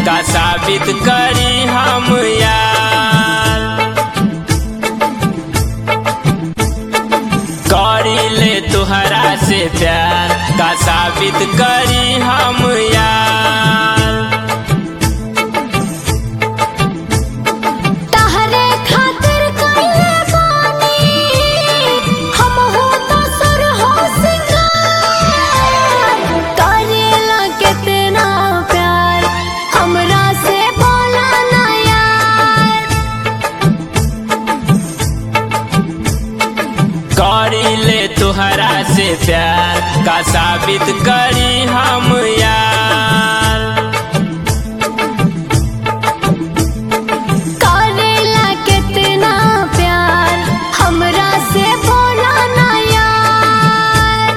का साबित करी हम यार करी ले तुहरा से प्यार का साबित करी हम यार तहरे खातिर कइले बानी हम हो तो सुर हो सिंगार करेला कितना प्यार हमरा से बोला ना यार करी ले तुहरा से प्यार का साबित करी हम यार करेला कितना प्यार हमरा से बोला ना यार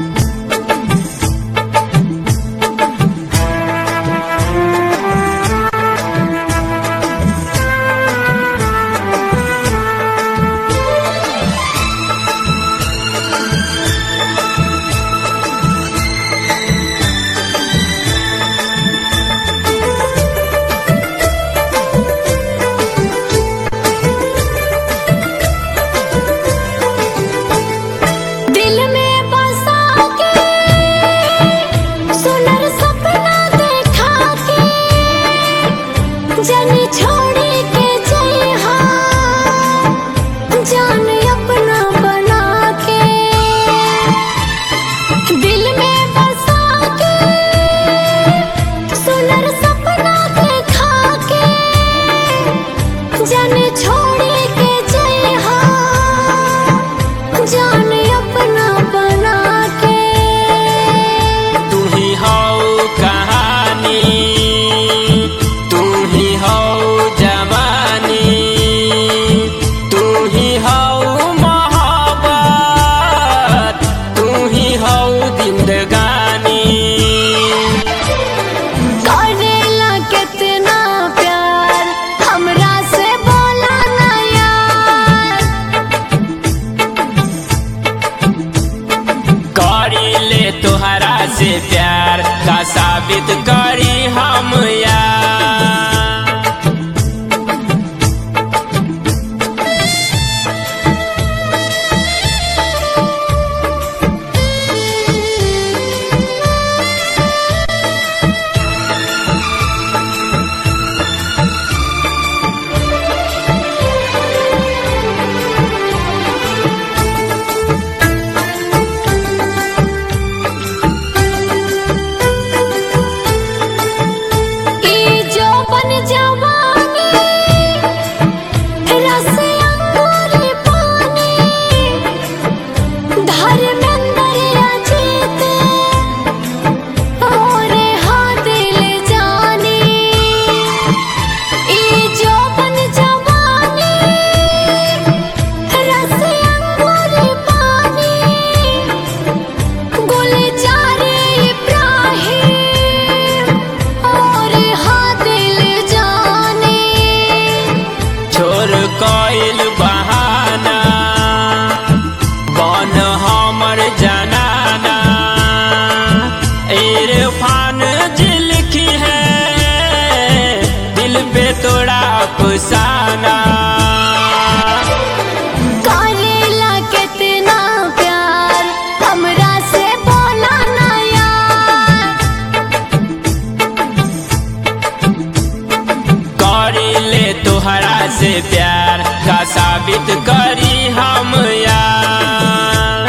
दिल में बसा के सुनर सपना देखा के जनी छोड़ी के जइहा जान अपना बना के दिल में बसा के सुनर सपना देखा के जन छोड़ी के जइहा जान अपना बना के तू ही हो कहानी तू ही हो जवानी तू ही हो मोहब्बत तू ही हो जिंदगानी करेला कितना प्यार हमरा से बोला ना यार करी ले तुहरा से प्यार का साबित करी हम यार ई जो बन जवानी रस अंगूरी पानी धर्मेंद्र अजीत और हाँ दिल जानी ई जो बन जवानी रस अंगूरी पानी गुलजारे इब्राहिम और हाँ दिल जाने छोर कोइल बहाना बन हमर जनाना इरफान जी लिखी है दिल पे तोड़ा अफसाना करेला कितना प्यार हमरा से बोला ना यार करी ले तुहरा से प्यार का साबित करी हम यार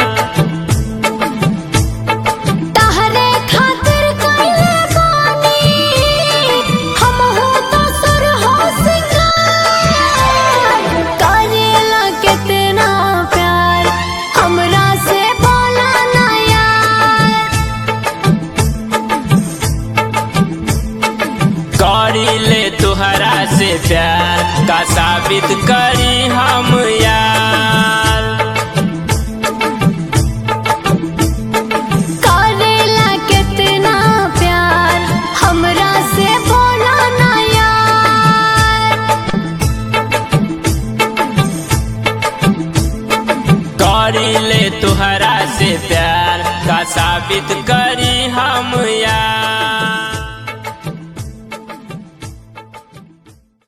तहरे खातिर कइले बानी हम हो तो सुर हो सिंगार करेला कितना प्यार हमरा से बोला ना यार करी ले तुहरा से प्यार का साबित करी हम यार करेला कितना प्यार हमरा से बोला ना यार करी ले तुहरा से प्यार का साबित करी हम यार